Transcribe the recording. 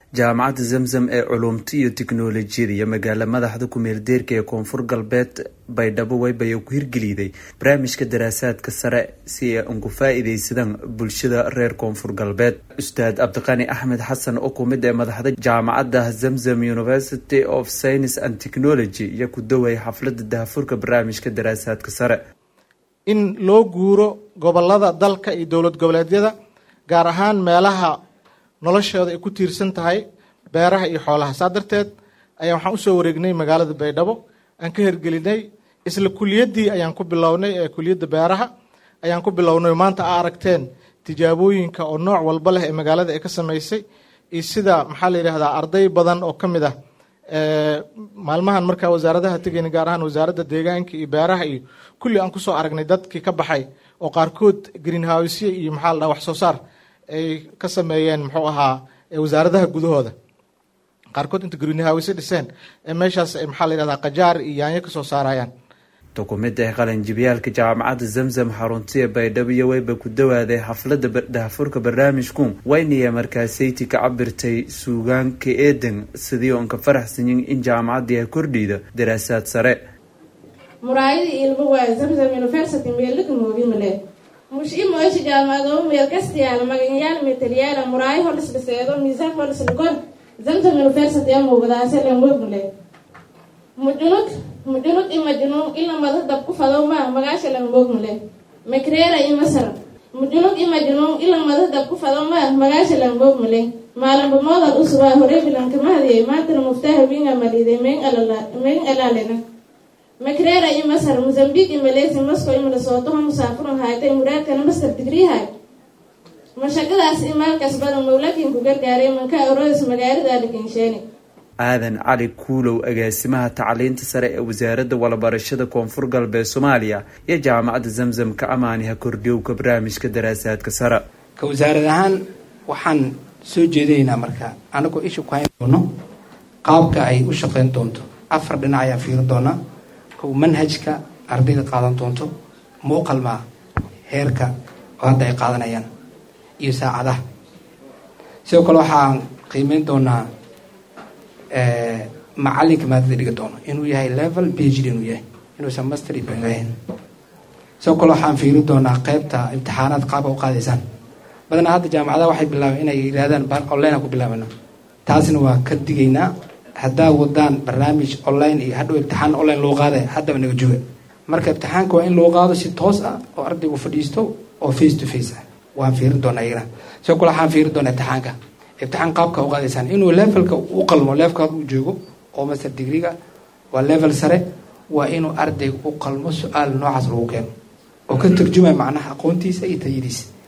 jaamacadda zamzam ee culumta iyo tiknolojiyada iyo magaala madaxda ku-meeldeerka ee koonfur galbeed baydhabo waybayo ku hirgeliday barnaamijka daraasaadka sare si ay ugu faa-iideysadaan bulshada reer koonfur galbeed ustaad cabdiqani axmed xasan oo kumid ee madaxda jaamacadda zamzam university of science and technology iyo ku daway xaflada dahafurka barnaamijka daraasaadka sare in loo guuro gobolada dalka iyo dowlad goboleedyada gaar ahaan meelaha noloshooda ay ku tiirsan tahay beeraha iyo xoolaha saa darteed ayaa waxaan usoo wareegnay magaalada baydhabo aan ka hirgelinay isla kuliyaddii ayaan ku bilownay ee kuliyadda beeraha ayaan ku bilownay maanta a aragteen tijaabooyinka oo nooc walba leh ee magaalada ay ka sameysay iyo sida maxaa la yidhahdaa arday badan oo ka mid ah maalmahan markaa wasaaradaha tegayna gaar ahaan wasaaradda deegaanka iyo beeraha iyo kulli aan kusoo aragnay dadkii ka baxay oo qaarkood greenhousye iyo maxaa la dhaha wax soo saar ay ka sameeyeen muxuu ahaa wasaaradaha gudahooda qaarkood inta greenhouse dhiseen ee meeshaas ay maxaa la yidhahdaa qajaar iyo yaanyo kasoo saarayaan dukumida ee qalanjibiyaalka jaamacadda zamzam xaruntiya baydhabo iyo wayba ku dawaaday xaflada dahafurka barnaamijku waynaya markaasayti ka cabirtay suugaanka eedan sidii oon ka faraxsanyin in jaamacaddii ay kordhiida daraasaad sare muraayadii ilmo waayo zamzam university meelaka moogimale mushi moosha jaamacado meel kastiyaala maganyaal metelyaala muraayo holis dhiseedo miisaan holis dhigor zamzam university a muugadaase la moogmale mujunug mujunug i majnuun ila mada dab ku fadow ma magaasha la moogmale makreera i masar mujunug i majnuun ila mada dab ku fadow ma magaasha la moogmale maalinba moodad usubaa hore bilanka mahadiye maantana muftaaha winga maliide meen alaalena makreera i masar mozambique i malaysia moscow i minnesota ha musaafuran haaytay muraadkana master degree haay mashaqadaas i maalkaas badan mawlakin ku gargaaray manka aroos magaalada lakinsheeni aadan cali kuulow agaasimaha tacliinta sare ee wasaaradda walabarashada koonfur galbeed soomaaliya iyo jaamacadda zamzam ka amaaniha kordhiyowka barnaamijka daraasaadka sare ka wasaarad ahaan waxaan soo jeedinaynaa marka anagoo isha ku hayn doono qaabka ay u shaqeyn doonto afar dhinac ayaan fiiri doonaa kow manhajka ardayda qaadan doonto muuqalmaa heerka oo hadda ay qaadanayaan iyo saacadaha sidoo kale waxaan qiimeyn doonaa macalinka maadada dhigi doono inuu yahay level phd inuu yahay inuusan master ahayn sidoo kale waxaan fiiri doonaa qeybta imtixaanaad qaabka u qaadaysaan badanaa hadda jaamacadaha waxay bilaabeen inay yidhahdaan online aan ku bilaabana taasna waa ka digaynaa haddaa wadaan barnaamij online iyo hadhow imtixaan online loo qaada haddaba naga jooga marka imtixaanka waa in loo qaado si toos ah oo ardaygu fadhiisto oo face to face ah waan fiirin doonaa iyagana sidoo kale waxaan fiiri doonaa imtixaanka imtixaan qaabka u qaadaysaan inuu levelka u qalmo levelkaad uu joogo oo master degreega waa level sare waa inuu ardayga u qalmo su-aal noocaas lagu keeno oo ka turjumaya macnaha aqoontiisa iyo tayadiisa